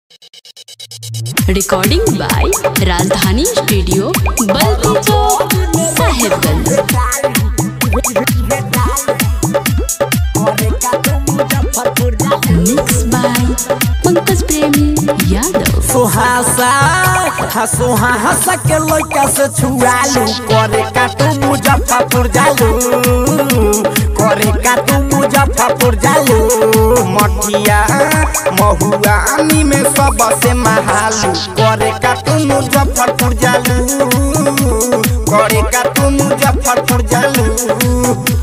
recording by Rajdhani studio बल्टी चौक Sahebganj mix by Pankaj Premi Yadav Suhasa हा सुहा हंसा के लड़का से छुआलू करे का तू मुजफ्फरपुर जालू करे का तू मुजफ्फरपुर जालू मठिया महुआ आनी में सबसे महालू करे का तू मुजफ्फरपुर जालू करे का तू मुजफ्फरपुर जालू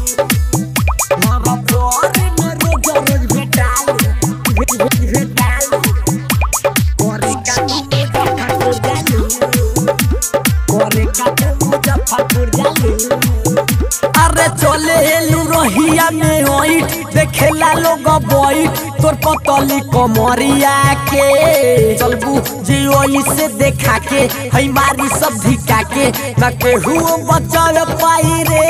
अरे चले एलू रहिया में ओइट देखेला लोग बोइट तोर पतली कमरिया के चलबू जी ओई से देखा के हई मारी सब धिका के ना केहू बचल पाई रे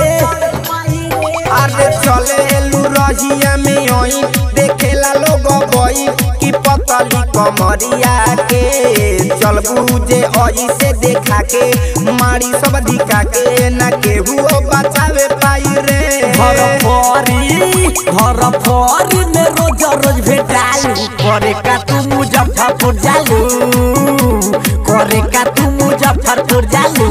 अरे चले एलू रहिया में ओइट देखेला लोग बोइट की पतली कमरिया के चलबू जे ओई से देखा के मारी सब धिका के ना केहू बचावे पाई रे घर फरी घर फरी में रोज रोज भेटालू करे का तू मुजफ्फरपुर जालू करे का तू मुजफ्फरपुर जालू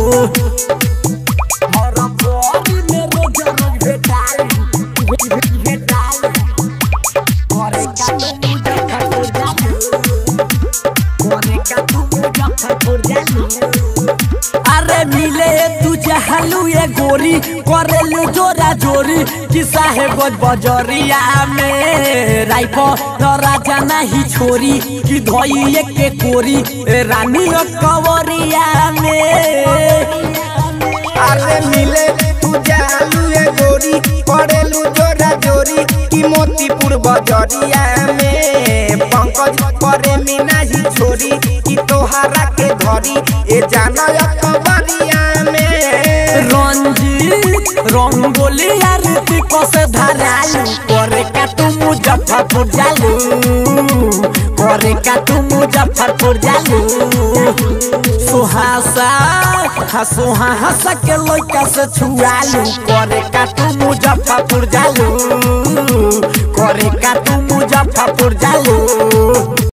घर फरी में रोज रोज भेटालू भेटालू करे का तू मुजफ्फरपुर जालू करे का तू मुजफ्फरपुर जालू अरे मिले तू जहलू ये गोरी करेलू जोरा जोरी कि साहेब बजरिया में राइफो राजा नहीं छोरी कि धोई के कोरी ए रानी कवरिया में अरे मिले तू जहलू ये गोरी करेलू जोरा जोरी कि मोतीपुर बजरिया में पंकज करे मी नहीं छोरी कि तोहरा के धरी ए जाना कबरिया में रंजीत रंगोली आरती कसे धरालू करे का तू मुजफ्फरपुर जालू करे का तू मुजफ्फरपुर जालू सुहासा हा सुहा हंसा के लड़का से छुआलू करे का तू मुजफ्फरपुर जालू करे का तू मुजफ्फरपुर जालू